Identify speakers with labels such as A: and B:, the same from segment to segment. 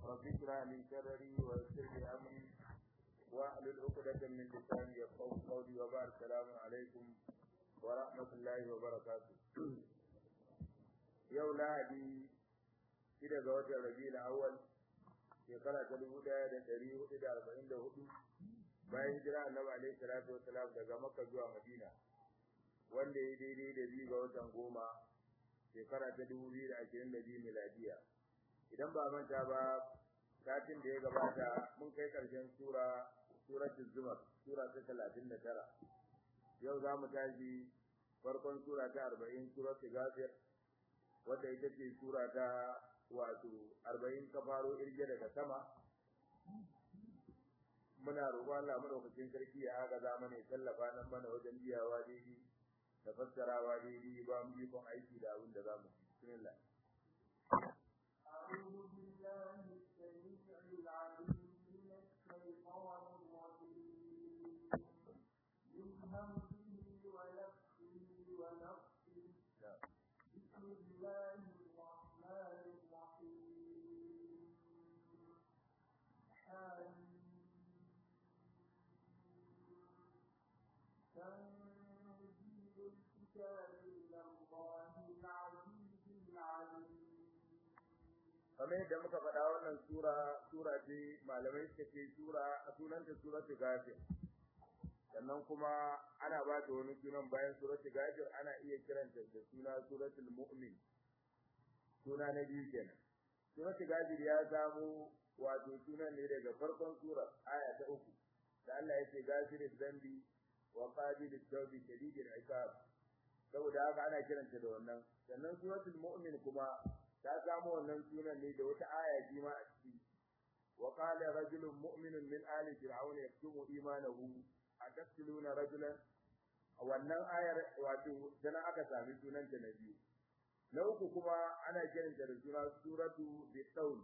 A: رب اشرح لي صدري ويسر لي امري واحلل عقدة من لساني يفقهوا قولي وبعد السلام عليكم ورحمة الله وبركاته yau lahadi shida ga watan rabiul awwal shekara ta dubu ɗaya da ɗari hudu da arba'in da hudu bayan hijira annabi alaihi salatu wasalam daga makka zuwa madina wanda ya daidai da biyu ga watan goma shekara ta dubu biyu da ashirin da biyu miladiya idan ba manta ba satin da ya gabata mun kai karshen sura suratul zumar sura ta talatin da tara yau za mu tashi farkon sura ta arba'in suratul ghafir wadda ita ce sura ta wato arba'in ka faro irge daga sama muna roƙon Allah madaukakin sarki ya aga za mana ya tallafa nan mana wajen biyawa daidai da fassarawa daidai ba mu yi kon aiki da abin da za mu ci bismillah
B: أعوذ بالله السميع العليم من الشيطان الرجيم من همزه ونفسه ونفسه بسم الله الرحمن الرحيم تنزيل الكتاب من الله العزيز العليم
A: kamar yadda muka faɗa wannan sura sura ce malamai suka ce sura a sunanta suratul ghafir sannan kuma ana ba ta wani sunan bayan suratul ghafir ana iya kiranta da suna suratul mu'min suna na biyu kenan suratul ghafir ya samu wato sunan ne daga farkon sura aya ta uku da Allah ya ce ghafiriz zambi wa qabilit tawbi shadidil iqab saboda haka ana kiranta da wannan sannan suratul mu'min kuma ta samu wannan sunan ne da wata aya ji ma a ciki wa qala rajulun mu'minun min ali fir'aun yaktumu imanahu ataqtuluna rajulan wannan ayar wato dan aka sami sunan ta na biyu na uku kuma ana kiranta da suna suratu bisaul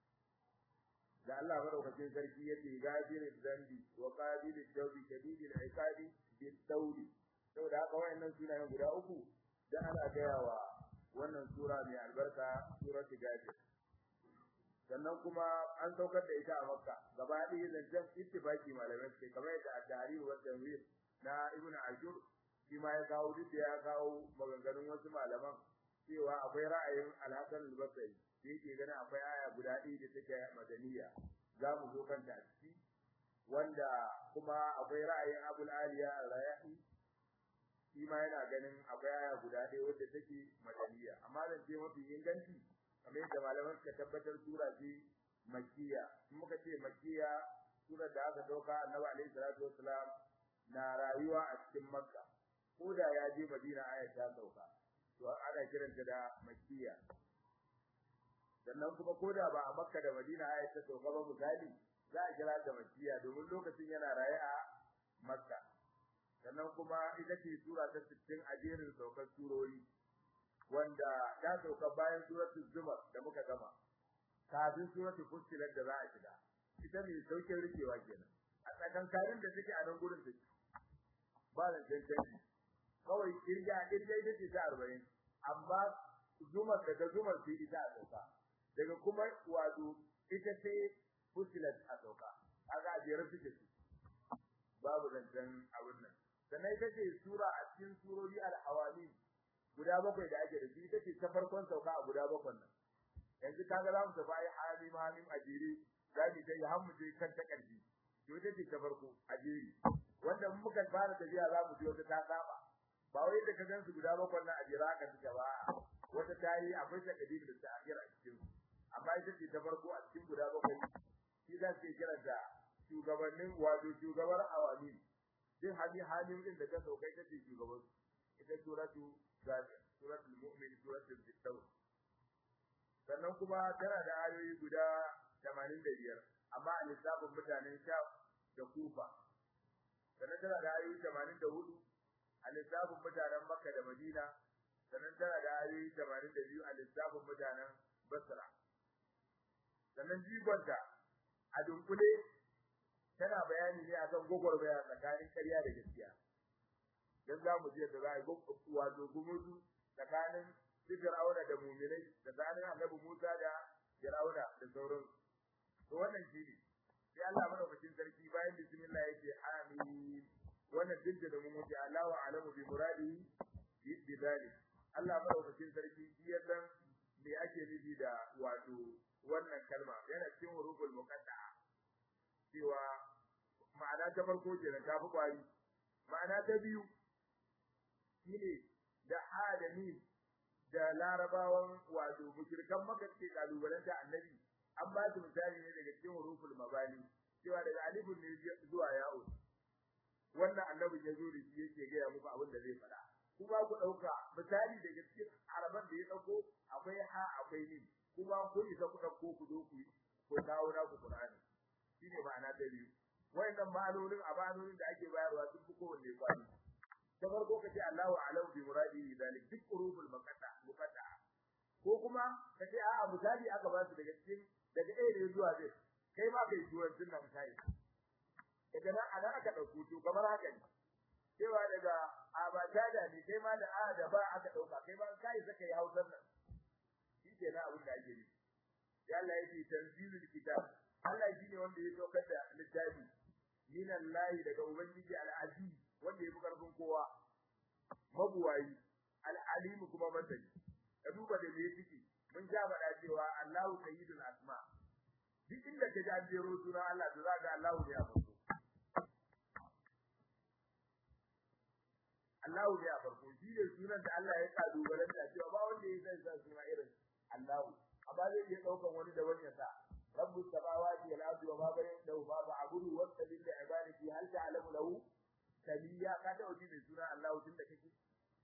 A: da Allah madaukakin sarki yace gafiriz zambi wa qabilit tawbi shadidil iqabi bisaul saboda haka wayannan sunayen guda uku da ana gayawa wannan sura mai albarka suratul ghafir sannan kuma an saukar da ita a makka gaba ɗaya zancen ittifaki malamai suke kamar yadda at-tahrir wa tanwir na ibnu ashur shi ma ya kawo duk ya kawo maganganun wasu malaman cewa akwai ra'ayin al-hasan al-basri da yake ganin akwai aya guda ɗaya da take madaniya za mu zo kanta a ciki wanda kuma akwai ra'ayin abul aliya al-rayahi shi ma yana ganin akwai aya guda ɗaya wadda take madaniya amma zan ce mafi inganci kamar yadda malaman suka tabbatar sura ce makkiya in muka ce makkiya surar da aka dauka annabi alaihi salatu wassalam na rayuwa a cikin makka ko da ya je madina aya ta sauka to ana kiranta da makkiya sannan kuma ko da ba a makka da madina aya ta sauka ba misali za a kira ta makkiya domin lokacin yana raye a makka sannan kuma ita ce sura ta 60 a jerin saukar surori wanda ta sauka bayan suratul zumar da muka gama kafin suratul fussilat da za a shiga ita ne saukin rikewa kenan a tsakankanin da take a nan gurin take ba da cancanci kawai kirga kirga ita ce ta 40 amma zumar daga zumar sai ita a sauka daga kuma wato ita ce fussilat a sauka kaga a jere suke su babu zancen abin nan sannan ita ce sura a cikin surori al-hawali guda bakwai da ake da shi ita ce ta farkon sauka a guda bakwai nan yanzu kaga za mu tafi ai hamim hamim a jere za mu dai har mu je kan ta ƙarshe to ita ce ta farko a jere wanda mun muka fara tafiya za mu je wata ta saba ba wai da ka gansu guda bakwai nan a jere haka suke ba wata ta yi akwai takadim da ta akira a cikin amma ita ce ta farko a cikin guda bakwai shi za su kira da shugabannin wato shugabar awami din hali halin din da ta sauka ita ce shugaban ita suratu zafir suratul mu'min suratul bisaw sannan kuma tana da ayoyi guda 85 amma a lissafin mutanen sha da kufa sannan tana da ayoyi 84 a lissafin mutanen makka da madina sannan tana da ayoyi 82 a lissafin mutanen basra sannan jigonta a dunkule tana bayani ne akan gogormaya tsakanin ƙarya da gaskiya dan za mu je da za a yi wato gumuzu tsakanin Fir'auna da mu'minai da tsakanin Annabi Musa da Fir'auna da sauran to wannan shine sai Allah madaukakin sarki bayan bismillah yake amin wannan dinda da mun wuce Allahu a'lamu bi muradihi bi dhalik Allah madaukakin sarki shi ya san me ake nufi da wato wannan kalma yana cikin huruful muqatta'a cewa ma'ana ta farko kenan ta fi kwari ma'ana ta biyu shine da adami da larabawan wato mushrikan maka ke kalubalen da annabi an ba su misali ne daga cikin huruful mabani cewa daga alifun ne zuwa ya'u wannan annabi ya zo da shi yake ga muku abin da zai faɗa kuma ku dauka misali daga cikin araban da ya dauko akwai ha akwai ni kuma ku isa ku dauko ku zo ku ku dawo na ku Qur'ani shine ma'ana ta biyu wayannan ma'anonin a ma'anonin da ake bayarwa sun fi kowanne kwani ta farko kace Allahu a'lamu bi muradihi zalik duk uruful muqatta muqatta ko kuma kace a'a misali aka ba su daga cikin daga A ne zuwa Z kai ma kai turancin nan kai daga nan ana aka dauko to kamar haka ne cewa daga abatada ne kai ma da a da ba aka dauka kai ma kai saka yi hausar nan shi ke na abin da ake yi ya Allah yake tanzilul kitab Allah shine wanda ya saukar da littafi minan lahi daga ubangiji al-aziz wanda ya fi karfin kowa mabuwayi al-alim kuma masani ka duba da me yake mun ja faɗa cewa Allahu sayyidul asma duk inda ka ji an jero suna Allah to zaka Allahu ne a farko Allahu ne a farko shi ne sunan da Allah ya kalubalen da cewa ba wanda ya san sa suna irin Allahu amma zai iya daukan wani da wani ya sa rabbus samawati wal ardi wa ma bainahuma ma fa'budu wastabil li ibadati hal ta'lamu lahu sabiya ka ta wuce da suna Allahu tun da kake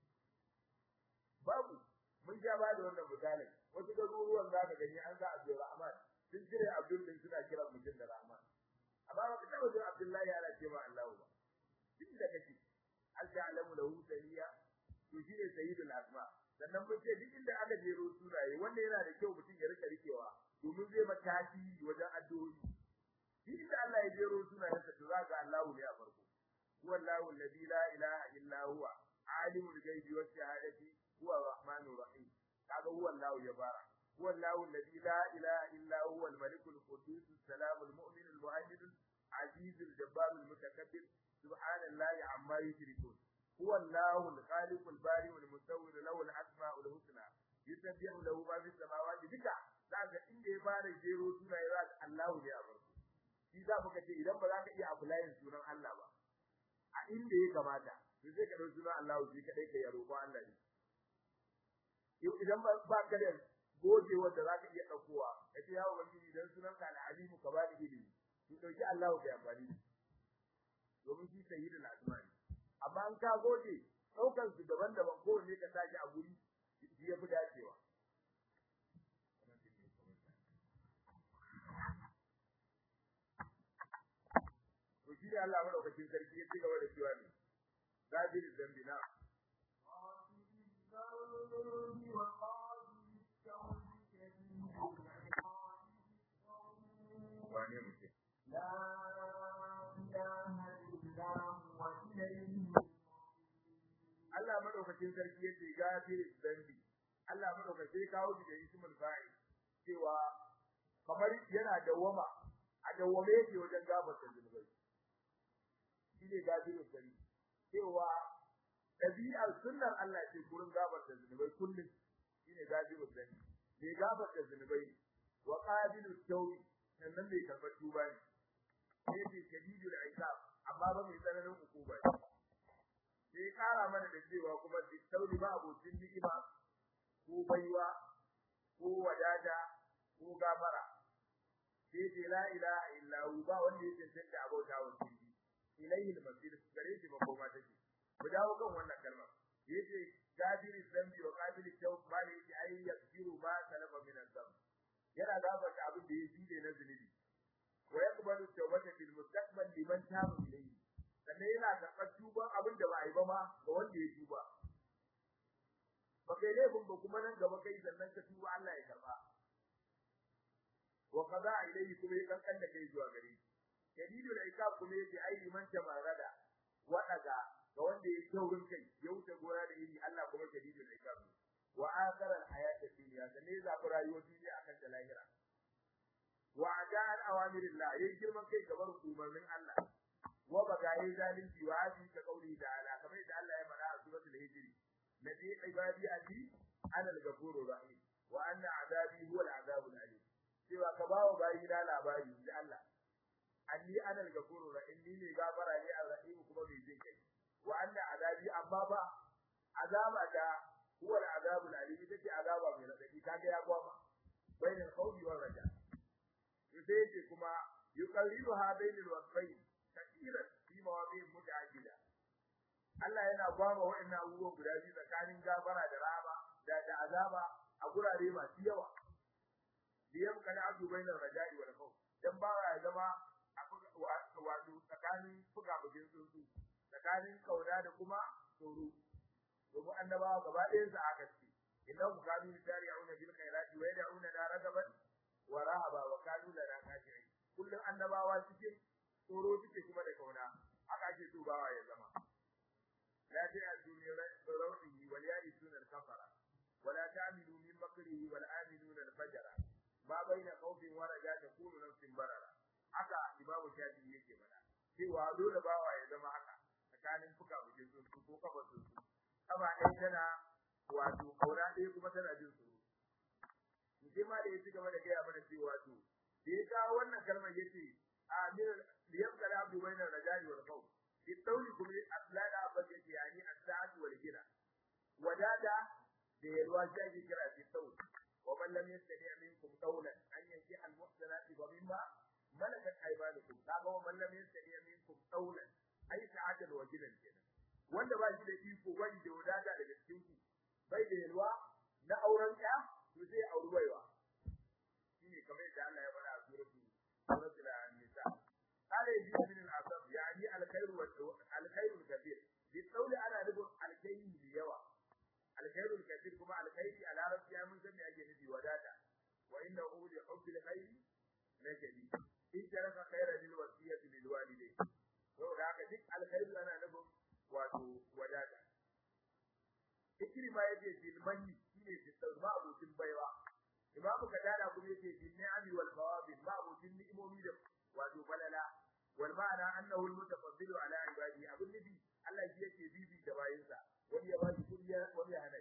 A: babu mun ja ba da wannan misalin wasu garuruwan za ka gani an ga Abdul Rahman sun cire Abdul din suna kiran mutum da Rahman amma ba ka taba jin Abdullahi ana ce ma Allahu ba tun da kake hal ta'lamu lahu sabiya to shi ne sayyidul asma sannan mun ce duk inda aka jero sunaye wanda yana da kyau mutum ya rika rikewa domin zai mata tasiri wajen addu'o'i duk inda Allah ya jero sunayensa to zaka Allahu ne a farko huwa Allahu alladhi la ilaha illa huwa alimul ghaibi was shahadati huwa arrahmanur rahim kaga huwa Allahu ya bara huwa Allahu alladhi la ilaha illa huwa al-malikul qudus as-salamul mu'minul muhaiminul azizul jabbarul mutakabbir subhanallahi amma yushrikun هو الله الخالق البارئ المصور له الاسماء الحسنى يسبح له ما في السماوات duka zaka inda ya fara jero sunaye za ka Allahu ne a farko shi za mu kace idan ba za ka iya applying sunan Allah ba a inda ya kamata to sai ka dauki sunan Allahu shi kadai ka yaro ko Allah ne idan ba ba ka da goje wanda za ka iya daukowa kace ya ubangiji idan sunan ka al-alimu ka ba ni ilimi to dauki Allahu kai amfani domin shi sayyidul asma'i amma an ka goje daukar su daban-daban ko ne ka saki a guri shi ya fi dacewa to shi Allah madaukakin sarki ya cigaba da cewa ne gafir zambi na wane mutum
B: لا إله إلا هو إليه
A: Allah madaukakin sarki yace gafir zambi Allah madaukakin kawo shi da ismul fa'il cewa kamar yana dawama a dawame yake wajen gafarta zunubai shine gafirul zambi cewa dabi'ar sunnar Allah ce gurin gafarta zunubai kullum shine gafirul zambi ne gafarta zunubai wa qabilut tawbi sannan mai karbar tuba ne sai shadidul iqab amma ba mai tsananin hukuma ne sai kara mana da cewa kuma sauri ba abocin ni'ima ko baiwa ko wadada ko gafara sai ce la ilaha illa hu ba wanda yake tantance abota wa shi ilayhi al-masir gare shi makoma take mu dawo kan wannan kalma yace gafiri zambi wa qabilit tawb ba ne yake ai yaghfiru ma salafa min az-zamb yana gafarta abin da ya jide na zunubi wa yaqbalu tawbata fil mustaqbal liman taba ilayhi sannan yana karɓar tuban abin da ba a yi ba ma ga wanda ya tuba ba kai laifin ba kuma nan gaba kai sannan ka tuba Allah ya karɓa wa qada ilayhi kuma ya kankan da kai zuwa gare shi shadidul iqab kuma yake ai liman tamarada wa daga ga wanda ya taurin kai ya wuce gora da iri Allah kuma shadidul iqab wa akhara al hayat dunya sannan ya zabi rayuwar duniya akan ta lahira wa ajal awamirillah yayi girman kai gabar umarnin Allah wa baga yayi zalunci wa hadi ka kauli ta'ala kamar yadda Allah ya faɗa a suratul hijr nabi ibadi ati ana al-ghafurur rahim wa anna azabi huwa al-azabul alim cewa ka bawa bayi na labari da Allah anni ana al-ghafurur rahim ni ne gafara ne ar-rahim kuma mai jin kai wa anna azabi amma ba azaba da huwa al-azabul alim take azaba mai radadi kaga ya gwama bainal khawfi war raja sai yake kuma yuqalliluha bainal wasfayn kaseeran fi mawadi' muta'addida Allah yana gwama wa'annan abubuwan guda biyu tsakanin gafara da rahama da da azaba a gurare masu yawa biyam kana abdu bainar raja'i wal khawf dan ba ya zama wato tsakanin fuka bugin tsuntsu tsakanin kauna da kuma tsoro domin annabawa gaba ɗayan su aka ce innahu kanu yusari'una bil khairati wa yad'una na ragaban wa rahaba wa kanu lana khashi'in kullun annabawa cikin tsoro suke kuma da kauna haka ake so bawa ya zama la ta'du min rawdihi wal ya'isuna al kafara ولا تعملوا من مكره والآمنون الفجر ما بين خوف ورجاء تكون نفس بررا haka imamu shafi yake mana cewa dole bawa ya zama haka tsakanin fuka bukin sun ko kafa sun kaba ɗaya tana wato kauna ɗaya kuma tana jin tsoro sai ma da ya ci gaba da gaya mana cewa to da ya kawo wannan kalmar yace a min liyam kala abdu bainar rajali wal khawf fi tawli kuma aslada abba yace yani as-sa'at wal gina wadada da yalwa shi ake kira fi tawli wa man lam yastati minkum qawlan an yanki al-muhsanati wa mimma malakat aymanukum kaga wa man lam yastati minkum qawlan ai sa'atal wa gina kenan wanda ba shi da iko wani da wadada daga cikin ku bai da yalwa na auren ya to sai auri baiwa shine kamar yadda Allah ya faɗa a suratu suratul an-nisa qala yaji min al-asab yani al-khairu wa al-khairu al-kathir bi qawli ana nufin al-khairu da yawa al-khairu al-kathir kuma al-khairu a larabci ya mun san me ake nufi wadata wa innahu li hubbil khairi la shadid in taraka khairan lil wasiyati lil walidayn to da haka duk al-khairu ana nufin wato wadata ikrima yace bil manni shine fitar ma abokin baiwa imamu kadada kuma yace bil ni'ami wal fawabil ma abokin ni'imomi da wato balala wal ma'ana annahu al mutafaddilu ala ibadi abun nabi Allah shi yake bibi da bayinsa wani ya bashi kudi wani ya hana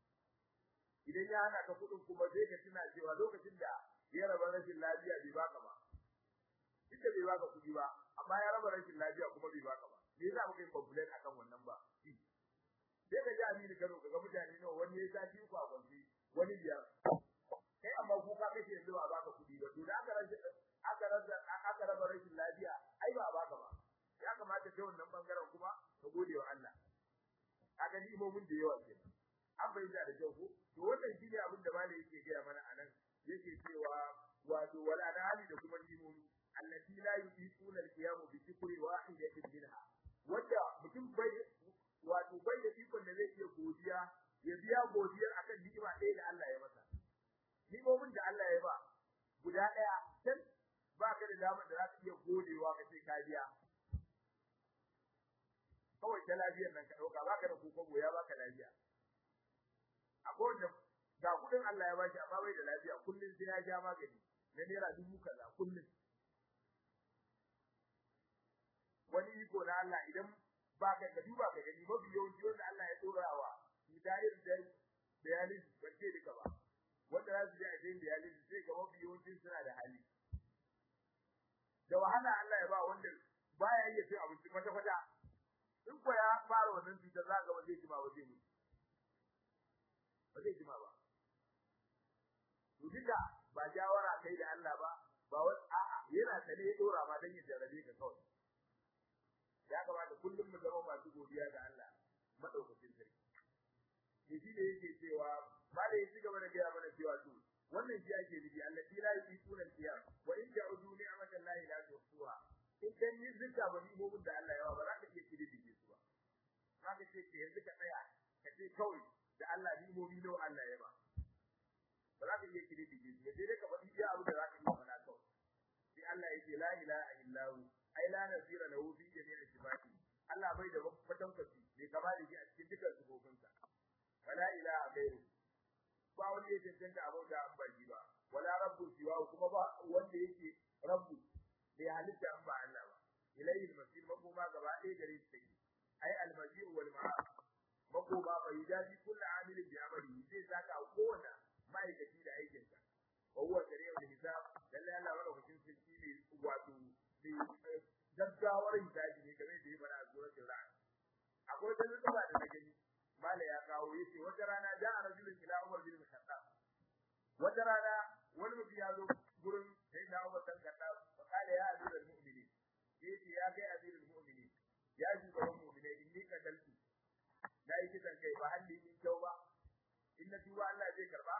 A: idan ya hana ka kudin kuma zai ka tuna cewa lokacin da ya raba rashin lafiya bai baka ba ita bai baka kudi ba amma ya raba rashin lafiya kuma bai baka ba me yasa muka yi complain akan wannan ba sai ka ji amini karo kaga mutane nawa wani ya sati ku a kwanci wani biyar kai amma ku ka kace yanzu ba baka kudi ba to da aka rasa aka rasa aka raba rashin lafiya ai ba baka ba ya kamata kai wannan bangaren kuma ka gode wa Allah kaga ni imomin da yawa kenan an bayyana da kyau ko to wannan shine abin da malai yake gaya mana anan yake cewa wato wala da hali da kuma imomi allati la yuqina al-qiyam bi shukri wahidatin minha wanda mutum bai wato bai da ikon da zai iya godiya ya biya godiyar akan ni'ima ɗaya da Allah ya masa ni'imomin da Allah ya ba guda ɗaya can ba ka da damar da za ka iya godewa ka ce ka biya kawai ta lafiyar nan ka ɗauka ba ka da kokobo ya baka lafiya akwai wanda ga kuɗin Allah ya bashi amma bai da lafiya kullum sai ya ja magani na naira dubu kaza kullum wani iko na Allah idan ba ka da duba ka gani mafi yawanci wanda Allah ya dora wa hidayar da dialysis ba ce duka ba wanda za su je a cikin dialysis sai ga mafi yawanci suna da hali da wahala Allah ya ba wanda baya iya cin abinci kwata kwata in ko ya fara wannan cutar za ga ba zai jima ba zai mutu ba zai jima ba to duka ba jawara kai da Allah ba ba wai a'a yana tare ya dora ma dan ya jarrabe ka kawai ya kamata kullum mu zama masu godiya ga Allah madaukakin sarki ne shi ne yake cewa ba da yake gaba da gaya mana cewa to wannan shi ake nufi allati la yuquna al-qiyam wa in ja'udu ni'matan la ilaha illa in kan yi zika ba ni'imomin da Allah ya ba ba za ka iya kidi dige su ba za ka ce ke yanzu ka tsaya ka ce kawai da Allah ni'imomi nawa Allah ya ba ba za ka iya kidi dige su sai dai ka faɗi iya abu da za ka iya faɗa kawai sai Allah yake la ilaha illa hu ai la nazira lahu fi jami'i sifati Allah bai da kwatankwaci bai kama da shi a cikin dukkan sifofinsa wala ilaha ghairu ba wani ya cancanta abin da an baki ba wala rabbu siwa kuma ba wanda yake rabbu bai halitta an ba Allah ba ilayhi al-masir makoma gaba ɗaya gare shi take ai al-masir wal ma'ad makoma bai daji kullu amilin bi amali zai saka kowanne ma'aikaci da aikin sa wa huwa sari'ul hisab lalle Allah wala hukuncin sarki ne wato ne gaggawar hisabi ne game da yaba a suratul ra'd akwai wata nutsaba da na gani mala ya kawo yace wata rana ja'a rajulun ila Umar bin Khattab wata rana wani mutum ya zo gurin sai na Umar dan Khattab fa kala ya amirul mu'minin yace ya kai amirul mu'minin ya shugaban mu'minai inni kadaltu na yi kisan kai ba halli min kyau ba in na tuba Allah zai karba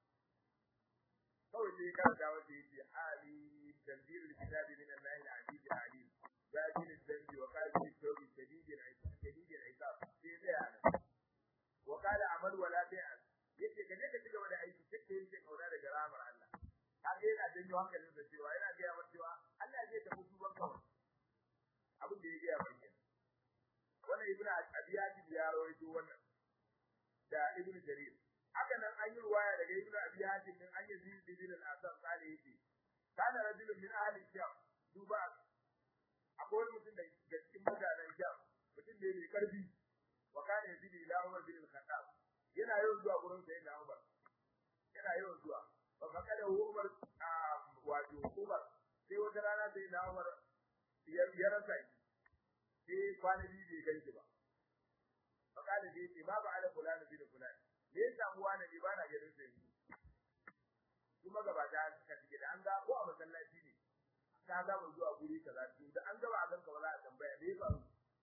A: kawai sai karanta wanda yake hali tanzilul kitabi min Allah al-aziz al-alim zahir al-dhanbi wa qabil al-tawbi shadid al-iqab shadid al-iqab sai da yana wa qala amal wala bi'an yace kaje ka cigaba da aiki kake yin kaura daga ramar Allah kaga yana janyo hankalin da cewa yana ga yawa cewa Allah zai tafi tuban kawai abin da ya ga mai wannan ibnu abiyati ya rawaito wannan da ibnu jarir haka nan an yi ruwaya daga ibnu abiyati din an yi zid bin al-asam kale yake kana rajulun min ahli sham duba akwai mutum da cikin mutanen sham mutum ne mai karfi wa kana yazid ila umar bin al-khattab yana yawan zuwa gurin sai na umar yana yawan zuwa fa fakada umar wato umar sai wata rana sai na umar ya rasa shi sai kwana biyu bai ganshi ba fakada da yace babu ala fulani bin fulani me ya samu wani ne ba na ganin sai kuma gaba da ka tige da an ga ko a masallaci ne ka ga mu zuwa guri kaza to da an gaba a ganka ba za a tambaya me ba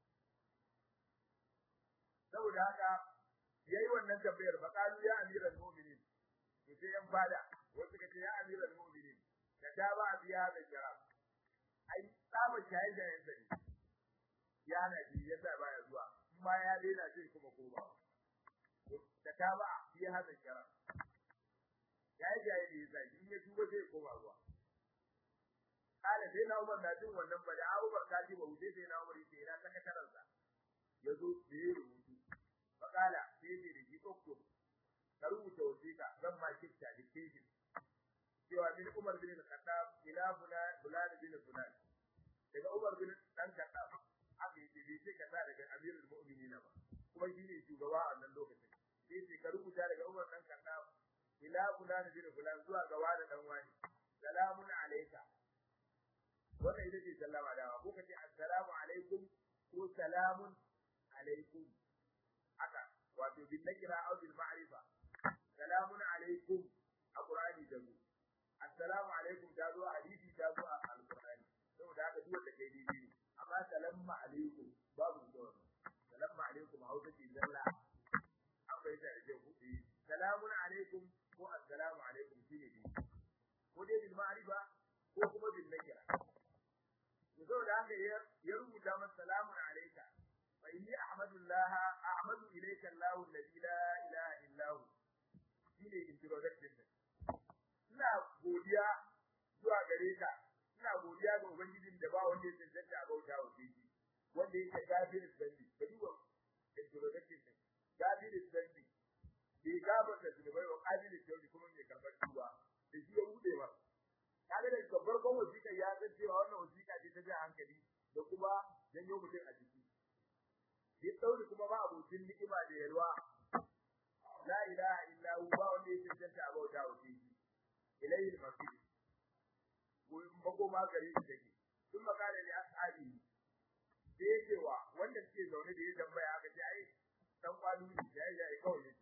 A: saboda haka yayi wannan tambayar fa qalu ya amiral mu'minin to sai yan fada wasu ka ce ya amiral mu'minin da ta ba biya da jara ai tsaba shayi da yansa ne ya na ji yasa baya zuwa kuma ya daina sai kuma koma da ta ba biya da jara ya yi jaye da yasa in ya tuba sai koma zuwa kala sai na Umar na jin wannan bada Abubakar ka ji ba wuce sai na Umar sai na sakataransa yazo da ya rubutu fakala sai ne da jikokko ka rubuta wasiƙa zan ma kifta da kejin cewa bin Umar bin Khattab ila Fulan bin Fulan daga Umar bin dan Khattab aka yi bai ce kaza daga Amirul Mu'minin ba kuma shi ne shugaba a wannan lokacin sai ce ka rubuta daga Umar dan Khattab ila Fulan bin Fulan zuwa ga wani dan wani salamun alayka wannan ita ce sallama dawa ko kace assalamu alaikum ko salamun alaikum haka wato bin nakira aw bil ma'rifa salamun alaikum a qur'ani da mu assalamu alaikum ta zo hadisi ta zo a alqur'ani saboda haka duk wanda kai dai amma salamu alaikum babu da wannan salamu alaikum hausa ce zalla an bai da da ku salamun alaikum ko assalamu alaikum shine dai ko dai bil ma'rifa ko kuma bil nakira saboda haka ya rubuta masa salamun alaika فإني أحمد الله أحمد إليك الله الذي لا إله إلا هو shine introduction din ina godiya zuwa gare ka ina godiya ga ubangijin da ba wanda ya tantance a bauta wa shi wanda yake gafir zambi ka duba introduction din gafir zambi bai gaba da zunubai wa qabil tawbi kuma mai karbar tuba da shi ya bude ba kaga da farkon wasiƙa ya san cewa wannan wasiƙa ce ta ji hankali da kuma janyo mutum a ciki bi tsauri kuma ba abokin ni'ima da yalwa la ilaha illa hu ba wanda yake tantance a bauta wa shi ilayhi al-masir gurin bako ma gare shi take sun makala ne ashabi sai cewa wanda suke zaune da ya tambaya aka ce ai dan kwalu ne ya ya kawai yake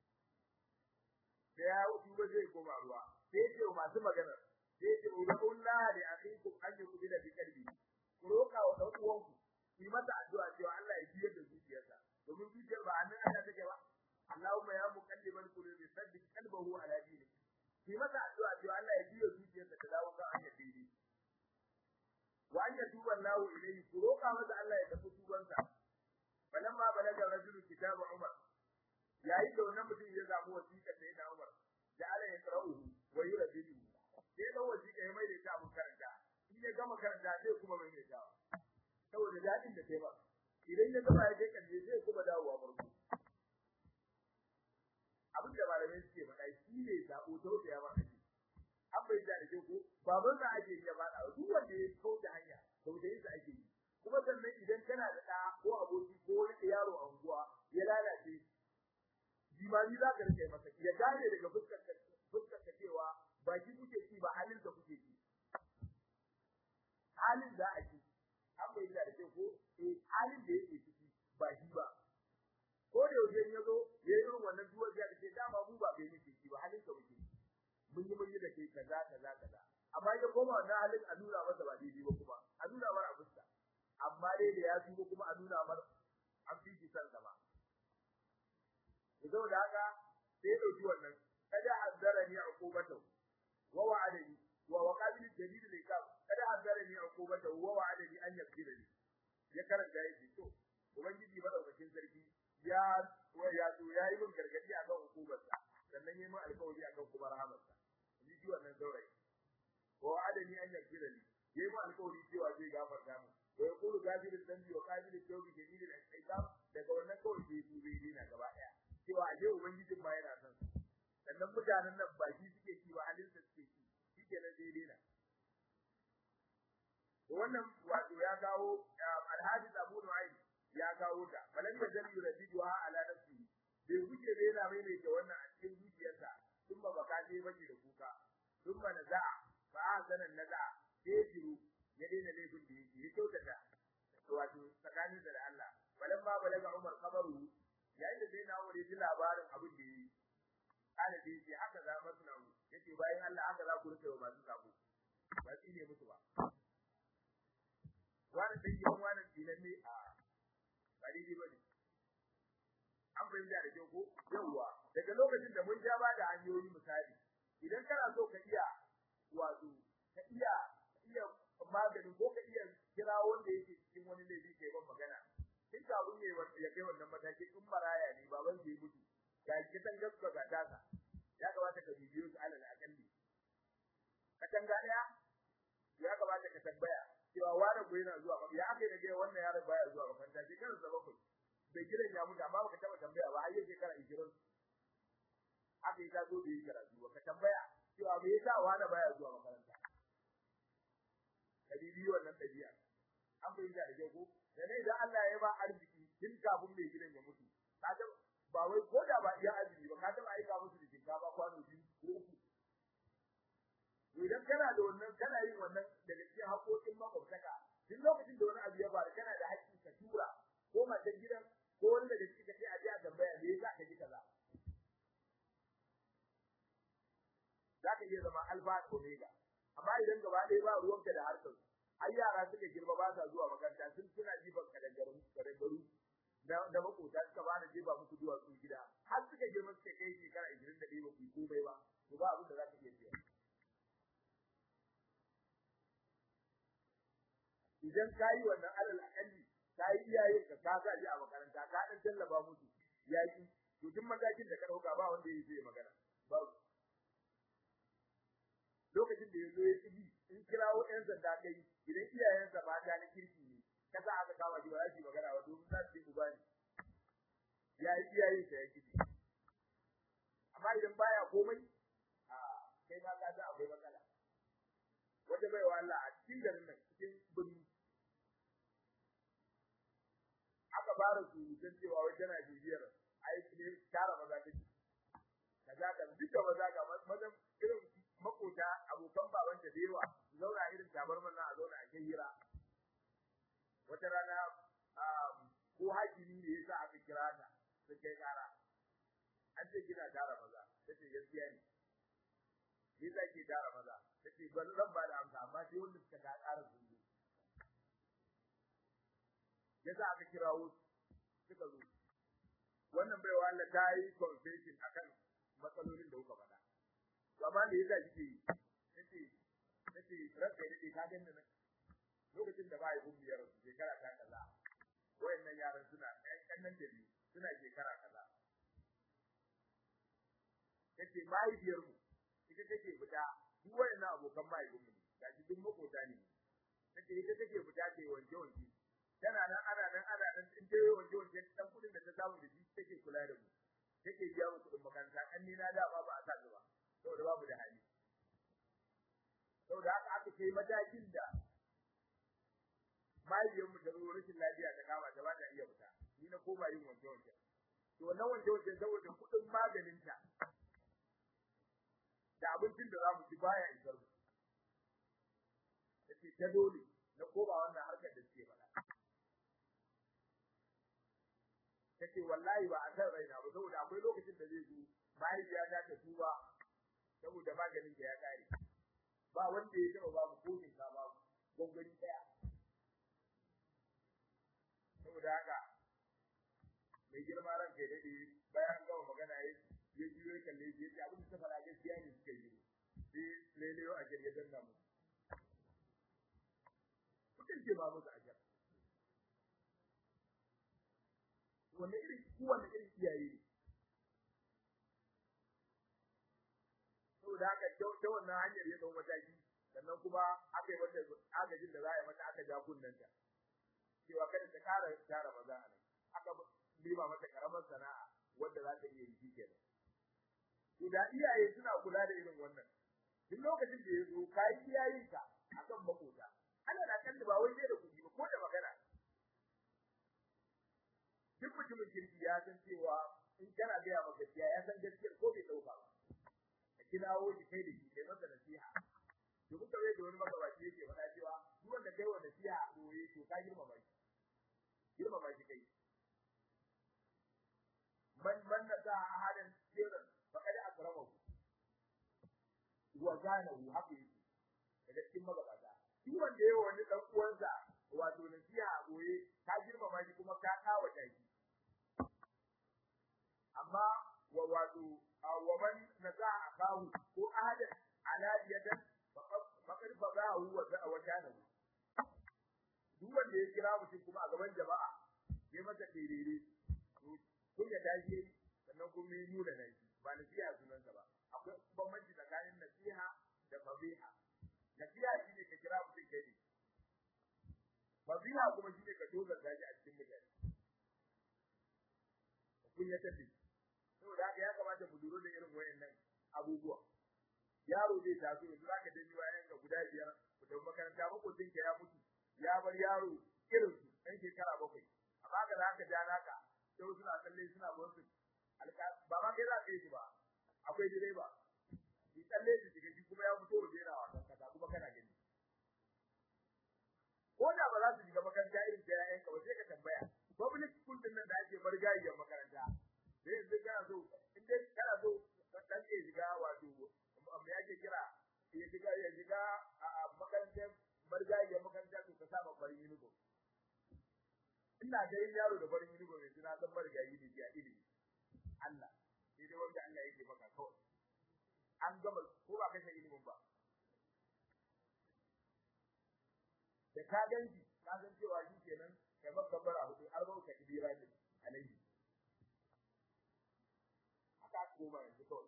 A: da ya wuce ba zai koma ruwa sai ce masu magana sai ce ullahi li akhikum an yubila bi qalbi ku roka wa dan uwanku yi masa addu'a cewa Allah ya biyar da zuciyarsa domin zuciyar ba annan Allah take ba Allahumma ya muqallibal qulubi sabbit qalbahu ala dinik yi masa addu'a cewa Allah ya biyar zuciyarsa ta dawo ga hanyar daidai wa an yatuba Allahu ilayhi ku roka masa Allah ya tafi tubansa falamma balaga rajulu kitabu Umar yayin da wannan mutum ya samu wasiƙa sai da Umar da Allah ya qara'u wa yurabidu sai da wasiƙa ya mai da ta mun karanta in ya gama karanta sai kuma mai mai dawa saboda dadin da kai ba idan ya gama ya kai kalle zai kuma dawowa farko abin da malamai suke faɗa shi ne sabo tausaya ma kaji ke ko baban sa ake yi ya fada duk wanda ya kauce hanya kauce sa ake yi kuma sannan idan kana da ɗa ko aboki ko wani yaro a unguwa ya lalace jimami za ka rike masa ya gane daga fuskar fuskar ka cewa ba ki kuke ci ba halin da kuke ci halin da ake an bai da ke ko eh halin da yake ciki ba shi ba ko da yaushe ya zo ya yi irin wannan duwar ya ce dama mu ba bai muke ci ba halin ka muke mun yi mun yi da kai kaza kaza kaza amma ya koma wannan halin a nuna masa ba daidai ba kuma a nuna masa a fuska amma dai da ya tuba kuma a nuna mar an fi shi san ba idan da haka sai dauki wannan kada hazzarani uqubatu wa wa'adani wa waqabil jadid likab kada hazzarani uqubatu wa wa'adani an yakfirani ya karanta yake to ubangiji madaukakin sarki ya wa ya to yayi min gargadi akan hukumarsa sannan yayi min alƙawari akan kuma rahamarsa ni ji wannan saurayi wa wa'adani an yakfirani yayi min alƙawari cewa zai gafarta mu wa yaqulu gafir dhanbi wa qabil tawbi jadid al-iqab daga wannan kawai sai su bai dina gaba daya cewa aje ubangijin ma yana son sannan mutanen nan ba shi suke ci ba halin suke ci shike nan dai dina wannan wato ya kawo alhaji Abu Nu'aym ya kawo ta balan da zan yuradiduha ala nafsi bai wuce bai yana mai mai wannan a cikin zuciyarsa sun ba baka je baki da kuka sun ba naza'a fa ahsana naza'a sai jiru ya daina laifin da yake ya kyautata wato tsakanin da Allah balan ba balaga Umar kabaru yayin da sai na wuri ji labarin abin da yi kana da yake haka za mu suna yace bayan Allah haka za ku rike wa masu sabo ba shi ne musu ba wani dan yi wani dinan ne a ba daidai bane an fahimta da kyau ko yawwa daga lokacin da mun ja ba da hanyoyi misali idan kana so ka iya wato ka iya iya magani ko ka iya kira wanda yake cikin wani laifi kai ban magana in ka abun ya kai wannan mataki in maraya ne baban zai mutu ga kitan gaska ga dasa ya kamata ka bibiyo su alal akalli ka tanga daya ya kamata ka tambaya cewa wani ko yana zuwa ya aka yi da wannan yaron baya zuwa makaranta sai kan sa bakwai bai gidan ya mutu amma baka taba tambaya ba har yake kara 20 aka yi ta zo bai yi karatu ba ka tambaya cewa me yasa wani baya zuwa makaranta ka bibiyo wannan dabi'a an fahimta da ko da ne da Allah ya ba arziki tun kafin mai gidan ya mutu kaga ba wai ko da ba iya arziki ba ka taba aika musu da shinkafa kwano biyu ko uku idan kana da wannan kana yin wannan daga cikin haƙoƙin makwabtaka duk lokacin da wani abu ya faru kana da haƙƙi ka tura ko matan gidan ko wani daga cikin ka ce a je a tambaya me yasa ka ji kaza zaka iya zama alfa da omega amma idan gaba ɗaya ba ruwanka da harkar ai yara suka girma ba sa zuwa makaranta sun suna jifan kadangaru kadangaru da da makota suka ba da jefa musu zuwa su gida har suka girma suka kai shekara 21 ba ku komai ba to ba abin da za ka iya biya idan ka yi wannan alal akalli ka yi iyayen ka ka sa a makaranta ka dan tallaba musu yaki to duk matakin da ka dauka ba wanda yake magana ba lokacin da yazo ya tsibi in kirawo ɗan sanda kai idan iyayensa ba ta na kirki ne ka sa aka kama shi ba za su magana ba domin za su yi uba ne ya yi iyayen sa ya kidi amma idan baya komai a kai ma ka ga akwai matsala wanda bai wa Allah a cikin garin nan cikin birni aka fara surutun cewa wai tana bibiyar aiki ne tara maza take kaza ka duka maza ga mazan irin makota abokan baban da yawa zauna irin tabarman nan a zauna a kai hira wata rana ko hakimi ne yasa aka kira ta sai kai kara an ce kina tara maza tace gaskiya ne ni za ki tara maza tace ban zan ba da amsa amma sai wanda suka ga ƙara sun zo yasa aka kirawo suka zo wannan baiwa Allah ta yi confession akan matsalolin da kuka faɗa to amma me yasa kike yi tace tace rabbi ne ka ganni nan lokacin da ba yi gumbiyar shekara ta kaza wayannan yaran suna ɗan kannan da biyu suna shekara kaza tace mahaifiyar mu ita take fita duk wayannan abokan mahaifinmu ne gashi duk makota ne tace ita take fita ta wanke wanke tana nan ana nan ana nan in dai wanke wanke dan kudin da ta samu da shi take kula da mu take biya mu kudin makaranta kan ni na da ba ba a sa ba saboda babu da hali kai matakin da mahaifiyarmu da zo rashin lafiya ta kama ta ba ta iya fita ni na koma yin wanke wanke to wannan wanke wanke saboda kuɗin maganinta da abincin da za mu ci baya isar mu take ta dole na koma wannan harkar da suke faɗa take wallahi ba a san raina ba saboda akwai lokacin da zai zo mahaifiya ta ta tuba saboda maganin da ya kare ba wanda ya taba babu kokin ka babu gongari daya saboda haka mai girma ran kai dade bayan gama magana ya ya juyo kalle ya ce abin da ta fara gaskiya ne suka yi sai lele a gari ya danna mu kuka ce ba musu ajar wanne irin kowanne irin iyaye ne saboda haka ta wannan hanyar ya dau mataki sannan kuma aka yi mata agajin da za a yi mata aka ja kunnanta cewa kada ta kara tara maza a nan aka nema mata karamar sana'a wanda za ta iya yi kenan to da iyaye suna kula da irin wannan duk lokacin da ya zo kai iyayenka akan makota ana da kan ba wai da kuɗi ba ko da magana duk mutumin kirki ya san cewa in kana gaya maka gaskiya ya san gaskiyar ko bai dauka ba ka kirawo shi kai da shi kai masa nasiha to kuka wai da wani magabaci yake faɗa cewa duk wanda kai wa nasiha a boye to ka girmama shi girmama shi kai man man nasa ahadan sirran faqad akramahu wa zanahu haka yake daga cikin magabata duk wanda yayi wani dan uwansa wato nasiha a boye ka girmama shi kuma ka kawo shi amma wa wato wa man nasa akahu ko ahadan aladiyatan faqad fadahu wa wa zanahu duk wanda ya kira mutum kuma a gaban jama'a ya masa dirire kun ya dace sannan kuma ya nuna nan ba nasiha sunansa ba akwai bambanci tsakanin nasiha da fadiha nasiha shine ka kira mutum kai ne fadiha kuma shine ka dogar daji a cikin mutane kun ya tafi saboda haka ya kamata mu lura da irin wayannan abubuwa yaro zai taso yanzu zaka danyi bayan ga guda biyar ku tafi makaranta makotin ka ya mutu ya bar yaro irin su ɗan shekara bakwai amma ka za ka ja naka sai suna kalle suna bonsu ba ma kai za ka yi shi ba akwai direba shi kalle shi shiga shi kuma ya fito waje yana wasan kasa kuma kana gani ko da ba za su shiga makaranta irin ta yayan ka ba sai ka tambaya public school din nan da ake bar gayyar makaranta sai yanzu kana so in dai kana so dan ke shiga wato me ake kira ya shiga ya shiga a makarantar marigayiyar makaranta to ka saba farin uniform ina ganin yaro da farin uniform yanzu na san marigayi ne ya ilimi Allah sai dai wanda Allah yake maka kawai an gama ko ba kashe ilimin ba da ka ganji ka san cewa shi kenan kai maka bara hudu har ba ka ibira ne alaihi haka koma yanzu kawai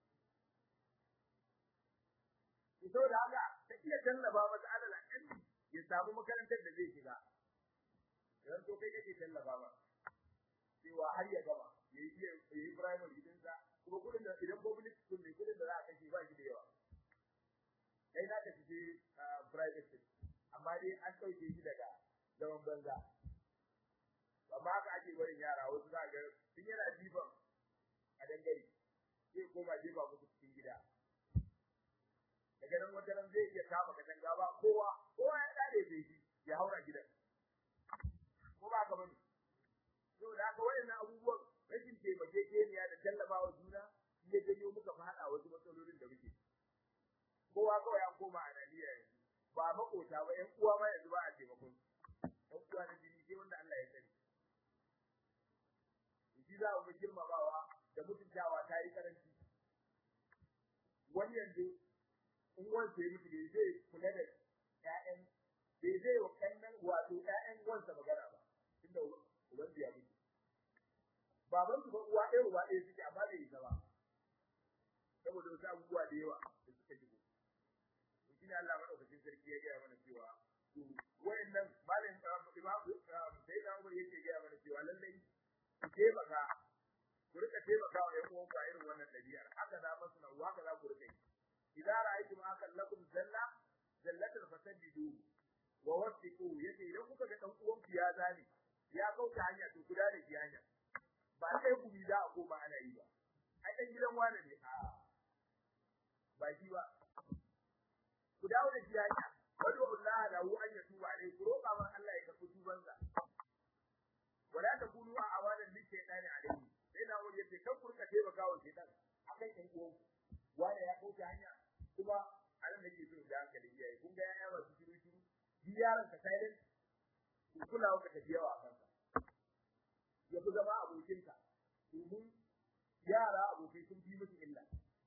A: ito da haka ta iya tallaba masa alal akalli ya samu makarantar da zai shiga idan to kai kake tallaba ba cewa har ya gama ya yi ya yi primary din sa kuma kudin da idan public school ne kudin da za a kashe ba shi da yawa kai za ka shige private school amma dai an dauke shi daga zaman banza amma haka ake barin yara wasu za ga tun yana jiban a dangare sai koma jefa musu cikin gida daga nan wata ran zai iya kama katanga ba kowa kowa ya dade bai shi ya haura gidan ko ba ka bane to da haka wayannan abubuwan rashin taimakekeniya da tallafawa juna shi ya janyo muka fada wasu matsalolin da muke kowa kawai an koma a Najeriya yanzu ba makota ba ƴan uwa ma yanzu ba a taimakon ƴan uwa na jini sai wanda Allah ya sani shi za mu girmamawa da mutuntawa ta yi karanci wani yanzu in wanda ya mutu bai zai kula da ƴaƴan bai zai wa kannan wato ƴaƴan wansa magana ba tunda uban ya mutu baban su ba uwa ɗaya uba ɗaya suke amma bai isa ba saboda wasu abubuwa da yawa da suka shigo to shine Allah madaukakin sarki ya gaya mana cewa to wayannan malam imam sai da Umar yake gaya mana cewa lallai ku taimaka ku rika taimaka wa ƴan uwanku a irin wannan ɗabi'ar haka za masu nan haka za ku rika yi idan ra'aytum akan lakum zalla zallatul fasabidu wa wasiqu yace idan kuka ga dan uwan ku ya zane ya kauta hanya to guda da ki hanya ba sai ku bi za a koma ana yi ba ai dan gidan wani ne a ba shi ba ku dawo da shi hanya wadu Allah lahu an yatuba alai ku roƙa mar Allah ya karɓi tubansa wala takunu a awalan li shaytani alaihi sai na wuri yace kan kurka taimaka wa shaytan akan ɗan uwan wanda ya kauce hanya kuma anan nake so da hankali iyaye kun ga yaya masu shiru shiru bi yaron ka silent ku kula ka tafi yawa kanka ya fi zama abokinka domin yara abokai sun fi musu illa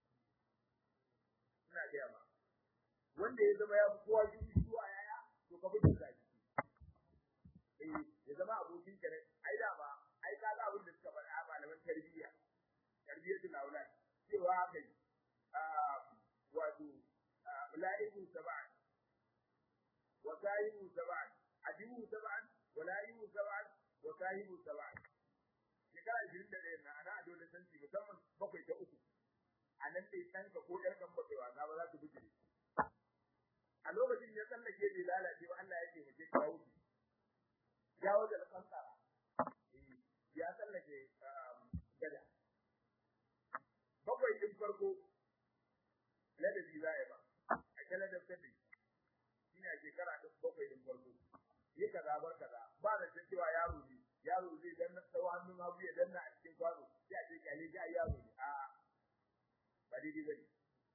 A: ina gaya ma wanda ya zama ya fi kowa shiru shiru a yaya to ka fi sa eh ya zama abokin ka ne ai da ba ai ka ga abin da suka faɗa malaman tarbiyya tarbiyyatul aulad cewa haka yi wato ula'ibu sab'an wa sahibu sab'an ajibu sab'an wa la'ibu sab'an wa sahibu sab'an shekara 21 na ana adolescence musamman bakwai ta uku a nan dai ɗanka ko ƴar kan bakwai wasa ba za su buge a lokacin ya tsallake bai lalace ba Allah ya ce mace ka wuce ya wuce da kankara ya tsallake gada bakwai din farko ladabi za a ba a ta ladabtar da shi ne a shekara ta bakwai din farko yi kaza bar kaza ba da cewa yaro ne yaro zai danna tsawo hannun hagu ya danna a cikin kwano sai a ce kyale shi a yaro ne a ba daidai ba ne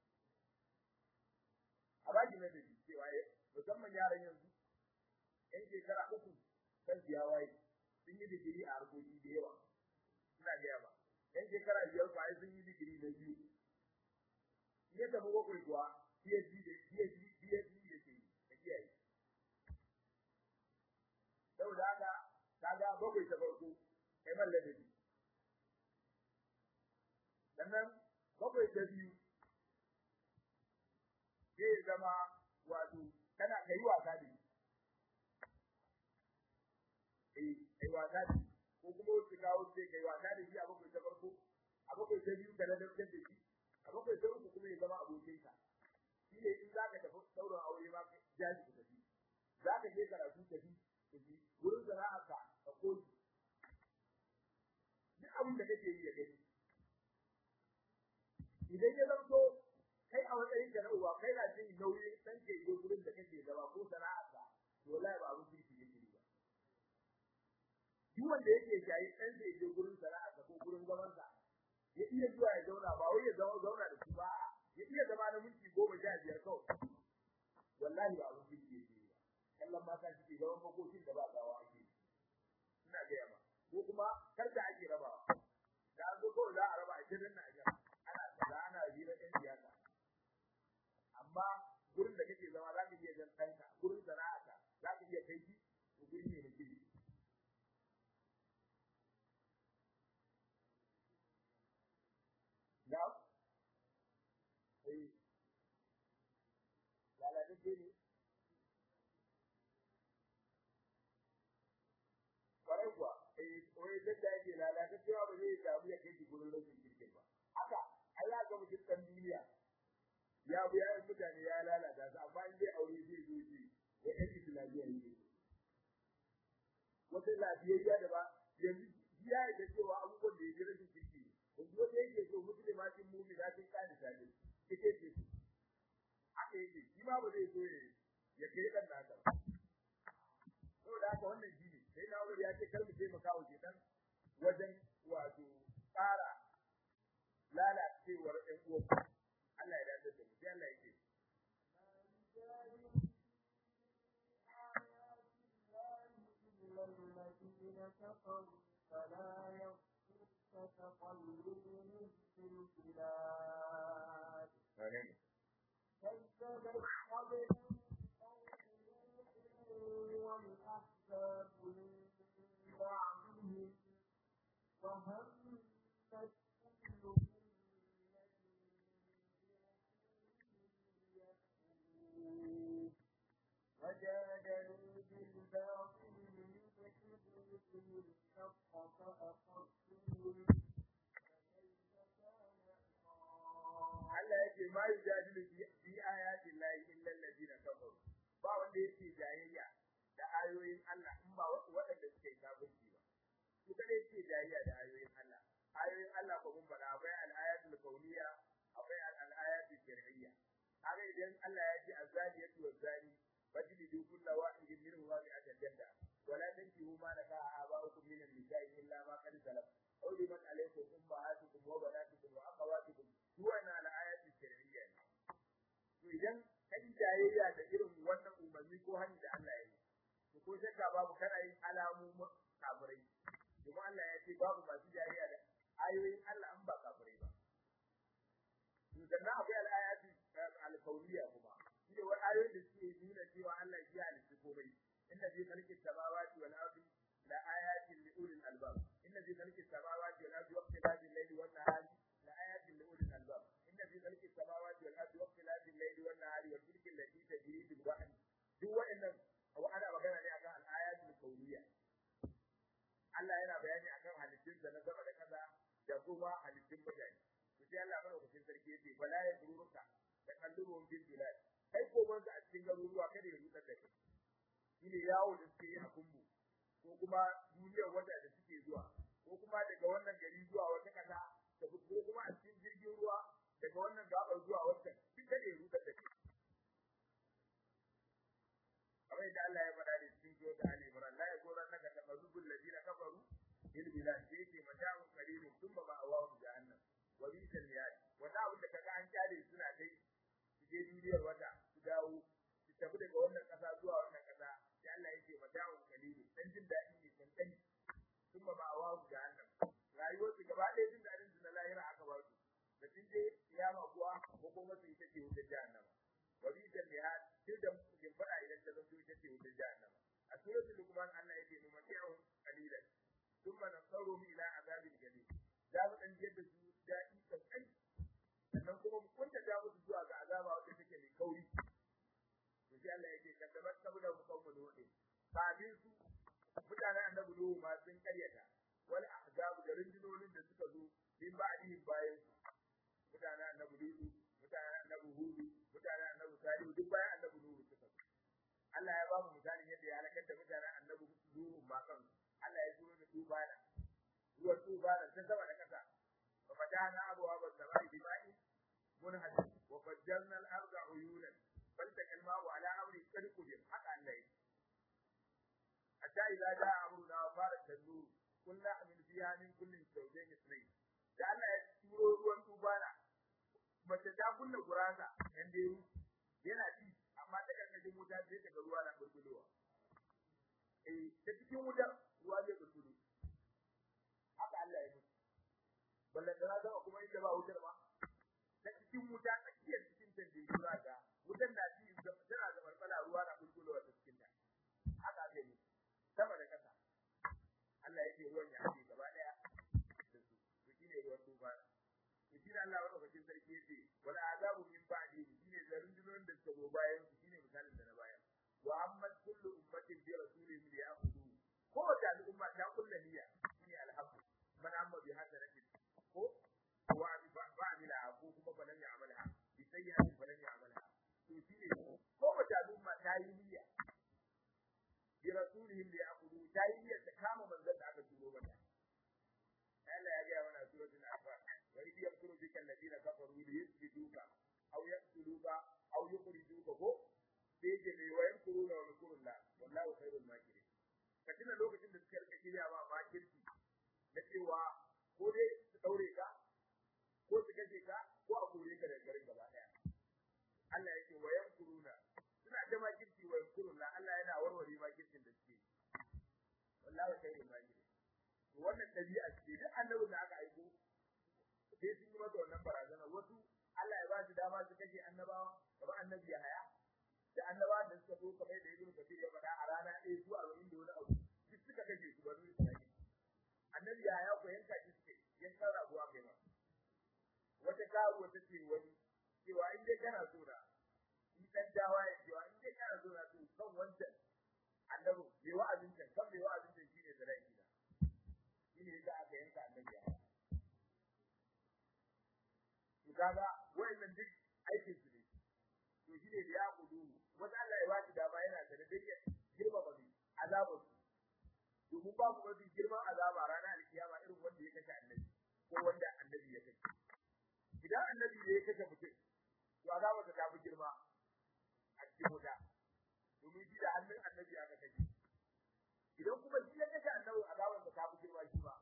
A: a baki ladabi cewa musamman yaran yanzu yan shekara uku kan ya waye sun yi digiri a harkoki da yawa ina gaya ba yan shekara biyar kwaye sun yi digiri na biyu ya tafi bakwai kuwa PhD da PhD PhD da ke da kiyaye saboda haka kaga bakwai ta farko kai man ladabi sannan bakwai ta biyu zai zama wato kana kai wasa da eh kai wasa da ko kuma wasu kawo sai kai wasa da shi a bakwai ta farko a bakwai ta biyu ka ladabtar da shi a bakwai ta uku kuma ya zama abokinka shi ne in za ka tafi sauran aure ma ka jaji ku tafi za ka je karatu tafi tafi wurin sana'arka ka koyi duk abin da kake yi ya gani idan ya zanto kai a matsayin ka na uwa kai na jin nauyin san ke yi gurin da kake zama ko sana'arka to wallahi ba abin kirki yake yi ba duk wanda yake shayi ɗan da yake gurin sana'arsa ko gurin zamansa ya iya zuwa ya zauna ba wai ya zauna da su ba ya iya zama na minti goma sha biyar kawai wallahi ba abin kirki yake yi ba kallon mata suke zaman makokin da ba gawa ake ina gaya ba ko kuma karta ake rabawa da an zo kawai za a raba a shirin na ajiyar ana kaza ana hira ɗan siyasa amma gurin da kake zama za ka iya jan ɗanka gurin sana'arka za ka iya kai shi to guri ne na kirki na eh lalatacce ne kwarai kuwa eh wai dadda yake lalataccewa ba zai samu ya kai shi gurin rashin kirkin ba haka Allah ga mutum ɗan duniya ya bi yayin mutane ya lalata su amma in dai aure zai zo shi ya ɗan islamiyya ne wata lafiyayya da ba yanzu ya yi da cewa abubuwan da ya ji rashin kirki yanzu wata yake so muslimatin mu'minatin qanitatin ita ce su haka yake shi ma ba zai so ya kai dan nasa ba saboda haka wannan shi ne sai na wuri ya ce kar mu taimaka wa shedan wajen wato tsara lalacewar ɗan uwan Allah ya dace da mu sai Allah ya ce
B: الذين كفروا فلا يغفرك تقلبهم في البلاد كذبت قبلهم قوم نوح والأحزاب من بعدهم وهمت كل أمة برسولهم وجادلوا بالباطل ليدحضوا به الحق فأخذتهم
A: Allah yake ma yujadilu fi ayati llahi illa alladhina kafaru idan Allah ya ce azaniyatu wazani fajlidu kulla wahidin minhum bi ajalla wala tankihu ma nakaha aba'ukum min an-nisa'i illa ma qad salaf aw liman alaykum ummahatukum wa banatukum wa akhawatukum duwana al-ayati shar'iyya to idan kai jayayya da irin wannan umarni ko hani da Allah ya yi to ko shakka babu kana yin alamu kafirai kuma Allah ya ce babu masu jayayya da ayoyin Allah an ba kafirai ba to sannan akwai al-ayati al-kauniyya kuma shine wai ayoyin da suke nuna cewa Allah ya halitta komai inna fi khalqis samawati wal ardi la ayatin li ulil albab inna fi khalqis samawati wal ardi waqtilafi al-layli wan nahari la ayatin li ulil albab inna fi khalqis samawati wal ardi waqtilafi al-layli wan nahari wal fulki allati tajri bil bahri duk wa'annan wa ana magana ne akan al-ayatul kauniyya Allah yana bayani akan halittun da na sama da kaza da kuma halittun mutane to sai Allah madaukakin sarki yace wala ya duruka da kallurum bil bilad kai ko banza a cikin garuruwa kada ya rutsar da kai shine yawo da suke yi a kumbu ko kuma duniyar wata da suke zuwa ko kuma daga wannan gari zuwa wata kasa da ko kuma a cikin jirgin ruwa daga wannan gabar zuwa wata duk kada ya rutsar da kai kamar yadda Allah ya faɗa da cikin zuwa da Ali Imran la yakuna naka taqarrubul ladina kafaru bil bilad sai ce mata'un qalilun thumma ma'awahu jahannam wa bi'sal mihad wanda abin da kaga an kyale suna dai su je duniyar wata su dawo su tafi daga wannan kasa zuwa wannan kasa sai Allah ya ce mata'un qalilun dan jin daɗi ne kankani thumma ma'awahu jahannam rayuwar su gaba ɗaya jin daɗin su na lahira aka ba su da sun je kiyama kuwa ko kuma su ita ce wutar jahannama wa bi'sal mihad sai da kin fada idan ta zanto ita ce wutar jahannama a suratul luqman Allah yake numati'u qalilan thumma nasaruhum ila azabil jahim za mu dan yadda su daɗi kankan sannan kuma mu kunta da musu zuwa ga azaba wanda take mai kauri to sai Allah yake kaddabat saboda mu kawo mu ne kafin su mutanen annabi Nuhu ma sun karyata wal ahzab da rundunonin da suka zo bin ba'dihim bayan su mutanen annabi Nuhu mutanen annabi Hudu mutanen annabi Salihu duk bayan annabi Nuhu suka zo Allah ya ba mu misalin yadda ya halakar da mutanen annabi Nuhu ma kan Allah ya turo da tubana ruwan tubana sun sama da kasa wa fatana abwaaba as-samai bima'i munhad wa fajjarna al-arda uyunan faltaqa al-ma'u ala amri qad qudir haka Allah ya hatta idza jaa amruna wa farat an-nur kullu amin fiha min kullin zawjayn ithnayn da Allah ya turo ruwan tubana mace ta kunna gurasa yan da yana ci amma ta karkashin wuta sai ta ga ruwa na burbulowa eh ta cikin wuta ruwa zai burbulo haka Allah ya mutu ballan da zama kuma inda ba wutar ba ta cikin wuta tsakiyar cikin ta da ruwa ga wutar na ci tana da barbala ruwa na burbulowa ta cikin ta haka zai mutu sama da kasa Allah ya ce ruwan ya haɗe gaba daya da su to shine ruwan tufa to shi da Allah madaukakin sarki yace wal azabu min ba'di shine da rundunonin da suka zo bayan su shine misalin da na bayan wa amma kullu ummatin bi rasulihim li ya'khudhu ko da al'umma ta kullu niyya shine alhamdu man amma bi hadaratin ko wa bi ba'dila ko kuma balan ya'malha bi sayyi'atin balan ya'malha to shine ko da al'umma ta yi niyya bi rasulihim li ya'khudhu ta yi niyya ta kama manzon da aka turo mata Allah ya ga mana suratul anfal wa idh yamkuru bika alladhina kafaru li yuthbituka aw yaqtuluka aw yukhrijuka ko sai ke ne wa yamkuruna wa yamkurullah wallahu khairul makirin katina lokacin da suka rika shirya ba makirci na cewa ko dai su daure ka ko su kashe ka ko a kore ka daga garin gaba daya Allah yake wa yamkuruna suna da makirci wa yamkurullah Allah yana warware makircin da suke wallahu khairul makirin wannan dabi'a ce duk annabin da aka aiko sai sun yi masa wannan barazana wasu Allah ya ba su dama su kashe annabawa kamar annabi ya haya da annabawa da suka zo kamar da Ibn Kathir ya faɗa a rana ɗaya zuwa arba'in da wani abu duk suka kashe su bari su kashe annabi ya haya ko yanka shi suke yanka rabuwa kai ma wata karuwa ta ce wani cewa in dai kana so na in dan dawa ya cewa in dai kana so na to kan wancan annabi bai wa'azin can kan bai wa'azin can shine da rai gida shine yasa aka yanka annabi ya haya to kaga wayannan duk aikin su ne to shine da ya kudu wanda Allah ya ba shi dama yana da dake girma ba azabu domin babu mafi girman azaba ranar alkiyama irin wanda ya kashe annabi ko wanda annabi ya kashe idan annabi ne ya kashe mutum to azaba ta tafi girma annabi aka kaje idan kuma shi ya kashe annabi azaban sa ta fi girma shi ba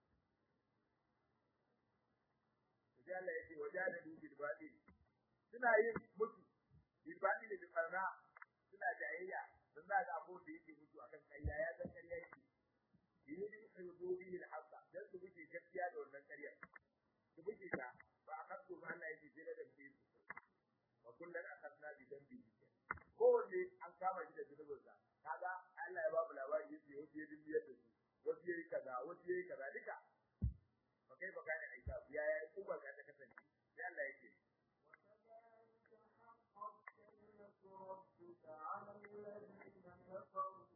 A: sai Allah yake wajadadu bil batil suna yin mutu bil batil bil qarna suna jayayya dan za ga abu da yake mutu akan ƙarya ya san ƙarya yake yini yudu bihi al haqq dan su buke gaskiya da wannan ƙarya su buke ta ba akadu ma Allah yake jira da su wa kullun akadna bi dambi kowanne an kama shi da zunubinsa kaga Allah ya ba mu labari yace wasu ya dimbiyar da su wasu yayi kaza wasu yayi kaza duka fa kai baka ne aika ya ya kuma ka ta kasance sai Allah yake
B: وكذلك حقت كلمة ربك على الذين كفروا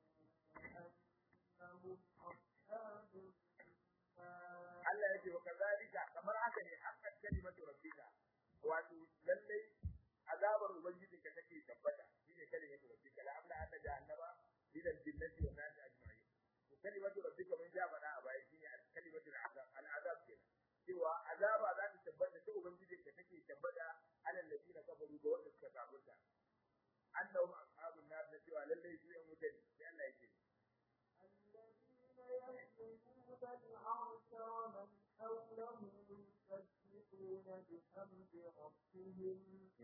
B: أنهم أصحاب النار
A: Allah yake wa kazalika kamar haka ne hakan kalimatu rabbika wato lalle azabar ubangijinka take tabbata shine kalimatu rabbika la amla anna jahannama ila al-jinnati wa nas ajma'in to kalimatu rabbika mun ja bana a baya shine kalimatu al-azab al-azab kenan cewa azaba za ta tabbata ta ubangijinka take tabbata alal ladina kafaru ga wanda suka kafirta annahum ashabun nar na cewa lalle su yan wuta ne sai Allah yake
B: الذين يحملون العرش ومن حوله يسبحون بحمد ربهم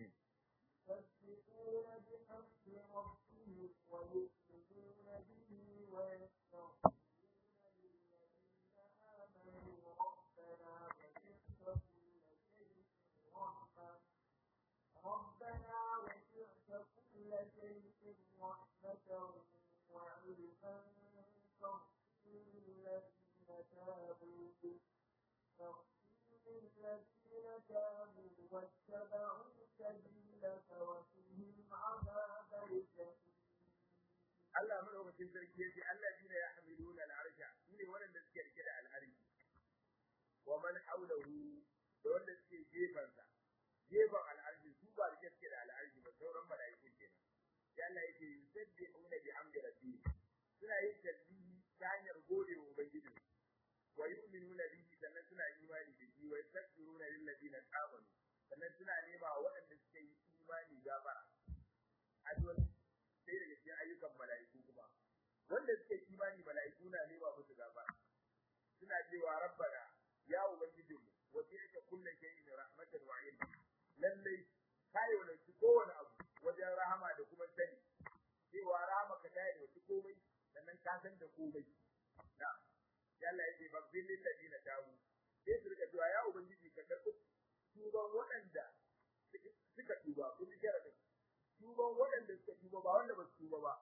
B: يسبحون بحمد ربهم ويؤمنون به ويستغفرون للذين آمنوا ربنا وسعت كل شيء رحمة ربنا وسعت كل شيء رحمة وعلما فاغفر للذين تابوا فاغفر للذين تابوا واتبعوا سبيلك وقهم عذاب الجحيم
A: Allah madaukakin sarki yace allazina yahmiluna al-arsha shine wanda suke rike da al-arshi wa man hawlahu da wanda suke gefen sa gefen al-arshi su ba rike suke da al-arshi ba sauran malaiku kenan sai Allah yake yusabbihuna bihamdi rabbihim suna yin tasbihi ta hanyar gode wa ubangiji wa yu'minuna bihi sannan suna imani da shi wa yastaghfiruna lil ladina amanu sannan suna nema wa waɗanda suke yi imani gafara addu'a sai daga cikin ayyukan mala'iku kuma wanda suke imani mala'iku na nema musu gafara suna cewa rabbana ya ubangiji mu wa ti'ka kullu shay'in rahmatan wa ilma lallai kai wannan shi kowane abu wajen rahama da kuma sani cewa rahama ka tayi da komai sannan ka san da komai na ya Allah yake babbil lil ladina tabu sai su rika cewa ya ubangiji ka karɓi tuban waɗanda suka tuba kun ji sharadin tuban waɗanda suka tuba ba wanda ba su tuba ba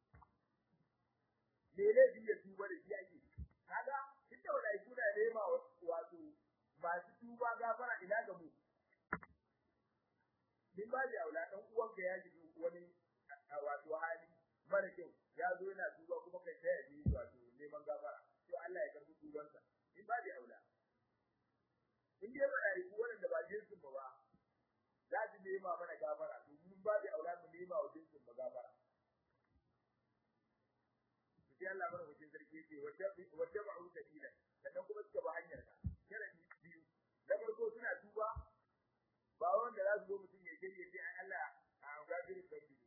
A: me laifi ya tuba da shi ake kaga duk da wadai kuna nema wato masu tuba gafara ina ga mu min ba da aula dan uwanka ya ji wani wato hali mara kyau ya zo yana tuba kuma kai ta yi wato neman gafara to Allah ya karbi tubansa in ba da aula in dai ba yi wanda ba jinsin ba ba za su nema mana gafara to mun ba da aula mu nema wa jinsin ba gafara sai Allah bar hujjin sarki yake wata ba'u sabila sannan kuma suka ba hanyar ka sharadi biyu na farko suna tuba ba wanda za su zo mutum ya je ya ce ai Allah a gafiri sabbi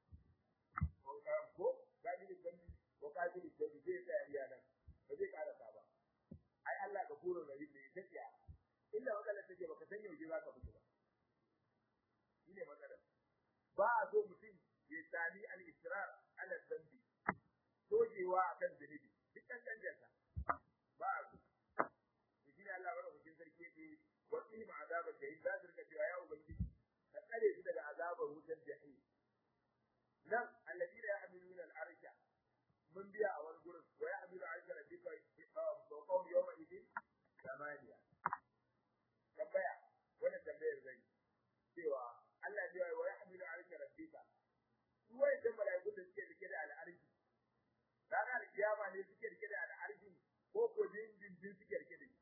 A: ko gafiri sabbi ko gafiri sabbi zai tsaya iya nan ba zai karasa ba ai Allah ga kuro da ribe ta tsaya illa wanda take baka san yaushe za ka fito ba shine matsalar ba a so mutum ya sami al-israr ala zambi dogewa akan zunubi duk kan danjarsa ba a so to shine Allah bada hujjin sarki yake wa qihim azabar jahim za su rika cewa ya ubangiji ka tsare su daga azabar wutar jahim nan alladina ya'maluna al-arsha mun biya a wani gurin wa ya'malu arsha rabbika wa qawm yawma idin samaniya tambaya wannan tambayar zai cewa Allah ya yi wa ya'malu arsha rabbika su wai da malaiku da suke rike da al'arshi ranar kiyama ne suke rike da al'arshi ko ko dindindin suke rike da shi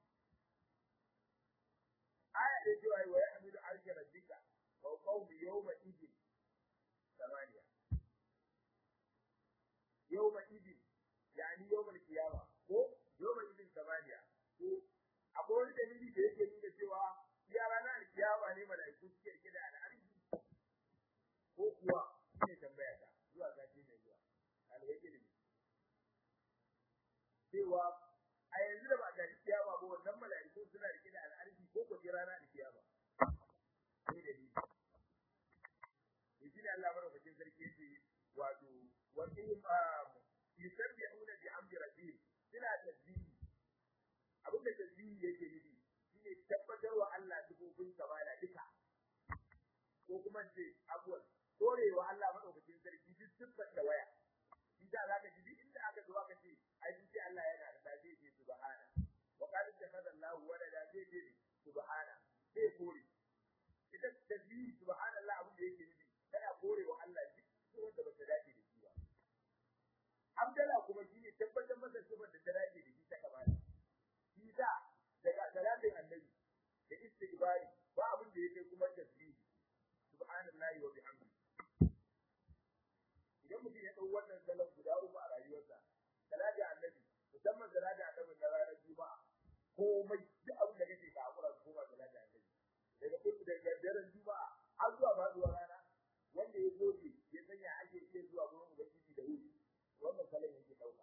A: aya da cewa wa ya'malu arsha rabbika wa qawm yawma idin samaniya yawma idin yani yawmal qiyama ko yawma idin samaniya ko akwai wani dalili da yake nuna cewa ya ranar kiyama ne malaiku suke rike da al'arshi ko kuwa shine tambaya ta zuwa sati mai zuwa sarki ce wato wa qim yusabbihuna bi amri rabbihim suna tasbihi abin da tasbihi yake nufi shine tabbatar wa Allah dubobin kamala duka ko kuma ce abuwan dorewa Allah madaukakin sarki duk siffar da waya shi da zaka ji duk inda aka zo aka ce ai ce Allah yana da sai ce subhana wa qad takhadha Allah walada sai ce subhana sai kore ita tasbihi subhanallah abin da yake nufi kana kore wa Allah duk wanda ba ta dace da shi ba Abdallah kuma shi ne tabbatar masa sifar da ta dace da shi ta kamala shi da daga salatin annabi da istighfari ba abin da yake kuma tasbihi subhanallahi wa bihamdi idan mutum ya dau wannan salon guda uku a rayuwarsa salati annabi musamman salati annabi na ranar juma'a komai duk abin da kake ka hakura ko ba salati annabi daga kuma daga daren juma'a har zuwa faduwar rana wanda ya goge ya sanya ake iya zuwa gurin ubangiji da wuri wannan salon yake dauka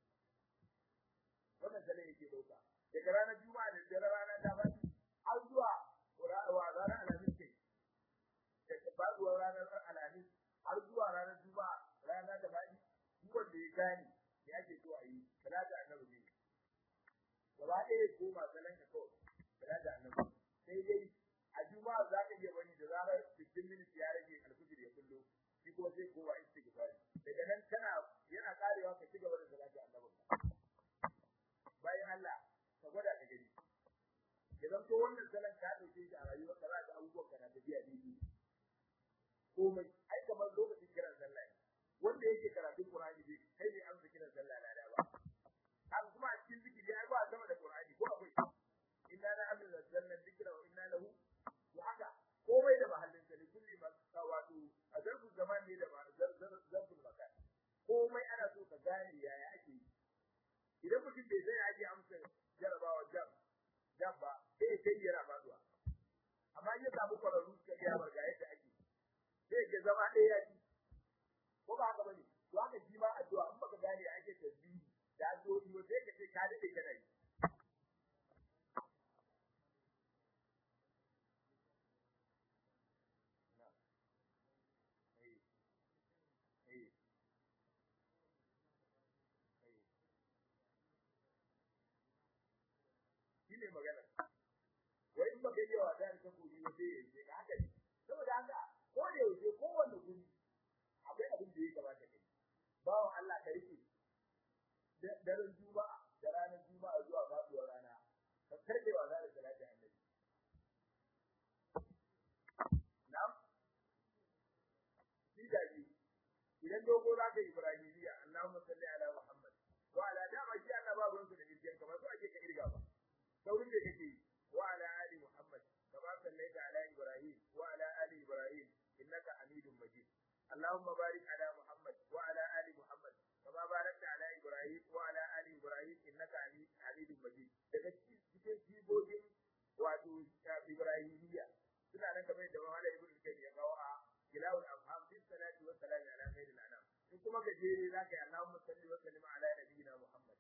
A: wannan salon yake dauka daga ranar juma'a da dare rana ta fadi har zuwa wa ranar alhamis kai daga faduwar ranar alhamis har zuwa ranar juma'a rana ta fadi duk wanda ya gane ya ake so a yi salatu annabi ne gaba ɗaya ko ma salon ka kawai salatu annabi sai dai a juma'a za ka iya bani da zarar 15 minutes ya rage alfijir ya kullo shi kuma sai kowa istighfar daga nan kana yana karewa ka cigaba da salati annabi bayan Allah ka gwada ka gani idan to wannan salan ka dauke shi a rayuwar ka za ka abubuwan ka na tafiya daidai komai ai kamar lokacin kiran sallah ne wanda yake karatun Qur'ani dai kai ne an kiran sallah na da ba an kuma a cikin zikiri ai ba sama da Qur'ani ko akwai inna la amil zanna dhikra wa inna lahu wa haka komai da mahallin sa ne kulli ma wato a zarfu zaman ne da zarfu makan komai ana so ka gane yaya ake yi idan mutum bai sai ake amsa jarabawa jam jam ba sai sai ya raba zuwa amma in ya samu kwararru suka iya barga yadda ake sai ke zama ɗaya ya ci ko ba haka bane to haka shi ma addu'a in baka gane ake tasbihi da addu'o'i ba sai ka ce ka dade kana yi shine magana wai in baka yi wa da ka koyi ba sai yace ka haka ne saboda haka ko da yaushe ko wanda guri akwai abin da ya kamata kai bawo Allah ka rike daren juma'a da ranar juma'a zuwa faduwar rana ka karbe wa zalika salati annabi na'am shi da shi idan dogo za ka ibrahimiya Allahumma salli ala Muhammad wa ala dama shi Allah babu ranka da irgen kamar so ake ka irga ba saurin da kake wa ala ali muhammad kama sallaita ala ibrahim wa ala ali ibrahim innaka hamidum majid allahumma barik ala muhammad wa ala ali muhammad kama barakta ala ibrahim wa ala ali ibrahim innaka hamidum majid daga cikin jibogin wato ibrahimiyya suna nan kamar da mahala ibnu kayyim ya kawo a kilawul afham fi salati wa salam ala khairil anam in kuma gajere zaka yi allahumma salli wa sallim ala nabiyyina muhammad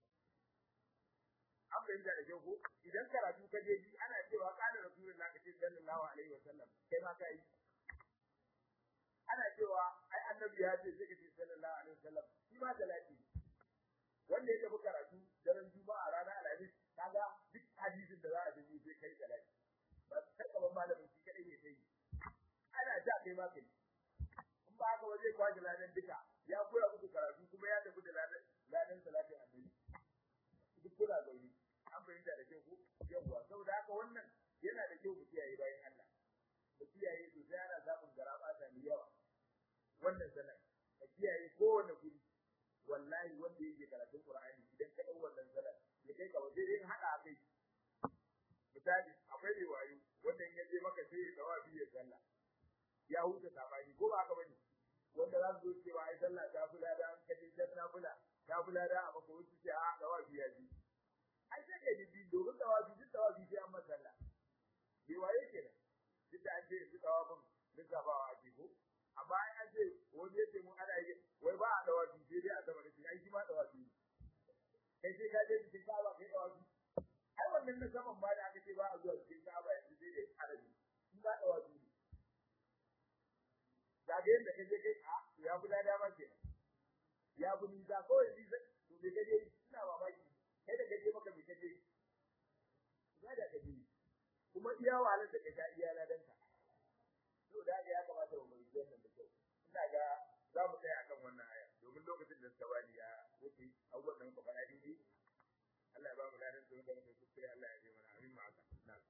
A: an fahimta da kyau ko idan karatu ka je ji ana cewa kana rasulullah ka ce sallallahu alaihi wasallam kai ma kai ana cewa ai annabi ya ce sai ka ce sallallahu alaihi wasallam shi ma salati wanda ya tafi karatu daren juma'a ranar alhamis kaga duk hadisin da za a dubi sai kai salati ba kai kamar malamin shi kadai ne sai ana ja kai ma kai in ba haka waje kwaji ladan duka ya koya muku karatu kuma ya tafi da ladan ladan salatin annabi duk kuna zaune an fahimta da kyau ko yawwa saboda haka wannan yana da kyau mu kiyaye bayan Allah mu kiyaye sosai ana samun garaba ta mai yawa wannan sanar ka kiyaye kowane guri wallahi wanda yake karatun Qur'ani idan ka dau wannan sanar ya kai ka waje in hada kai misali akwai mai wayo wanda in yaje maka sai ya dawa biye sallah ya huta sabani ko ba haka bane wanda za su zo cewa ai sallah ta fula da an kaje janna fula ta fula da a maka wuce ce a dawa biya ji ai sai ka ji domin dawa bi duk dawa bi sai an masalla bai waye kenan duk da an ce su dawa bin lissafawa a ko amma ai an ce wani ya ce mun ana yi wai ba a dawa bi sai dai a zama da shi ai shi ma dawa bi kai sai ka je cikin kaba kai dawa bi ai wannan na saman ba da aka ce ba a zuwa cikin kaba yanzu sai dai arabi in ba dawa bi za ka ga yadda kaje kai a ya bula dama ke ya bu ni da kawai ni to bai kaje ina mamaki kai da kaje maka bai kaje ya da kaje kuma iya wahalar da ka iya ladan ka to da ga ya kamata mu yi wannan da kyau ina ga za mu tsaya akan wannan aya domin lokacin da suka bani ya wuce abubuwan da muka faɗa daidai Allah ya ba mu ladan su da muka kuskure Allah ya ji mana amin ma haka na'am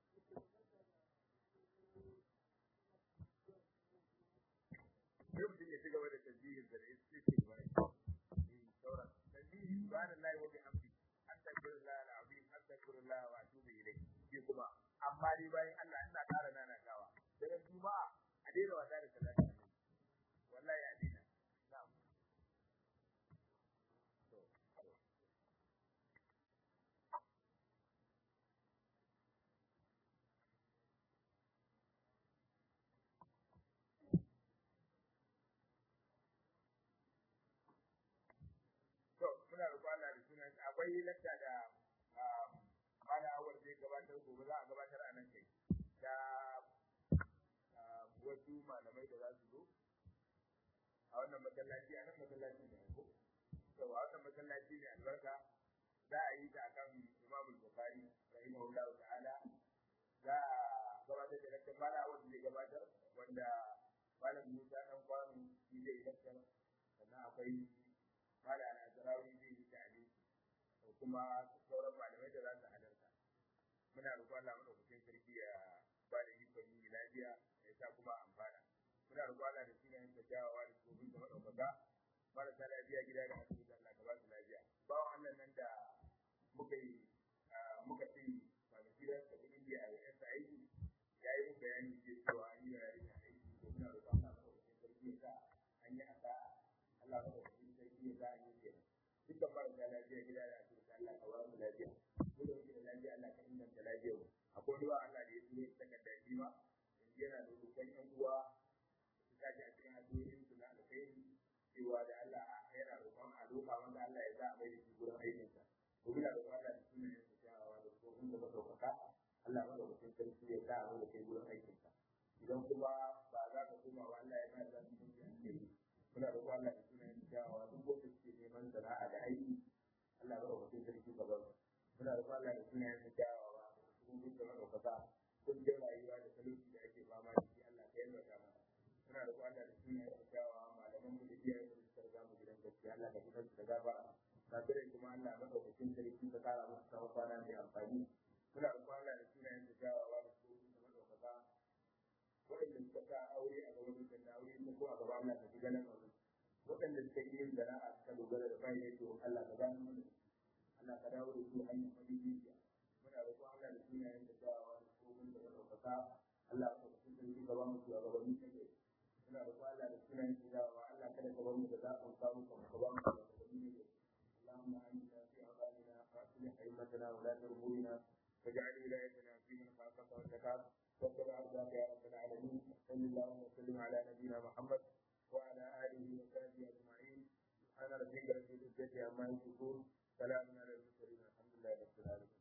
A: sai mutum ya ci gaba da tasbihin da istighfar sauran tasbihi subhanallahi wa bihamdi astaghfirullah alazim astaghfirullah wa atubu ilayh shi kuma amma dai bayan Allah ina ƙara nana gawa daga juma'a a daina wasa da salati wallahi a daina na'am to muna roƙon Allah da sunan akwai lakta da mana awar zai gabatar gobe za a gabatar a nan kai da wasu malamai da za su zo a wannan masallaci a nan masallaci ne ko to a wannan masallaci ne albarka za a yi ta akan Imam Bukhari rahimahullahu ta'ala za a gabatar da lakta mana awar zai gabatar wanda malam Musa dan kwano shi zai lakta sannan akwai malam Azrawi zai yi tare da kuma sauran malamai da za su halarta muna roƙon Allah madaukakin sarki ya ba da ikon yi lafiya ya sa kuma amfana muna roƙon Allah da sunayen da kyawawa da tsofin da madaukaka marasa lafiya gida da asibiti Allah ka ba su lafiya bawan Allah nan da muka yi muka ce kwanaki da ta kudin da a yansa aiki ya yi mun bayani ce cewa an yi yare da aiki to muna roƙon Allah madaukakin sarki ya sa an yi asara Allah madaukakin sarki ya sa an yi kenan dukkan marasa lafiya gida da asibiti Allah ka ba mu lafiya mu da muke da lafiya Allah ka inganta lafiyar mu akwai ruwa Allah da ya turo takarda shi ma yanzu yana da roƙon ƴan uwa su tashi a cikin addu'o'in su na alkhairi cewa da Allah yana roƙon a roƙa wanda Allah ya sa a mai da shi gurin aikinsa ko muna roƙon Allah da sunayen su kyawawa da tsohon da madaukaka Allah madaukakin sarki ya sa a mai da kai gurin aikinsa idan kuma ba za ka koma wa Allah ya sa za su mutu a kai muna roƙon Allah da sunayen su kyawawa duk wanda suke neman sana'a da aiki Allah madaukakin sarki ka ba su muna roƙon Allah da sunayen su kyawawa da tsohon da madaukaka kungiyar rayuwa da talauci da ake fama da shi Allah ka yalwata mana muna roƙon Allah da sunayen su kyawawa malaman mu da iyayen mu da suka mu gidan gaskiya Allah ka fitar da gafara kafirai kuma Allah madaukakin sarki ka kara musu tsawon kwana mai amfani muna roƙon Allah da sunayen su kyawawa da tsohon da madaukaka waɗanda suka sa aure a gaban dukkan da aure ko a gaban Allah ka fi ganin aure waɗanda suka yi yin sana'a suka dogara da bayan to Allah ka gano mana Allah ka dawo da su hanyar madidiciya muna roƙon Allah da sunayen da kyawawa da tsohon da madaukaka Allah ka fi sarki ka ba mu su a gaban dukkan muna roƙon Allah da sunayen da kyawawa Allah kada ka bar mu da zaɓin samu ka ba mu da gaban dukkan اللهم آمنا في أوطاننا وأصلح أئمتنا ولاة أمورنا واجعل ولايتنا في من خافك واتقاك واتبع رضاك يا رب العالمين صل اللهم وسلم على نبينا محمد وعلى آله وصحبه أجمعين سبحان ربك رب العزة عما يصفون سلام على المرسلين الحمد لله رب العالمين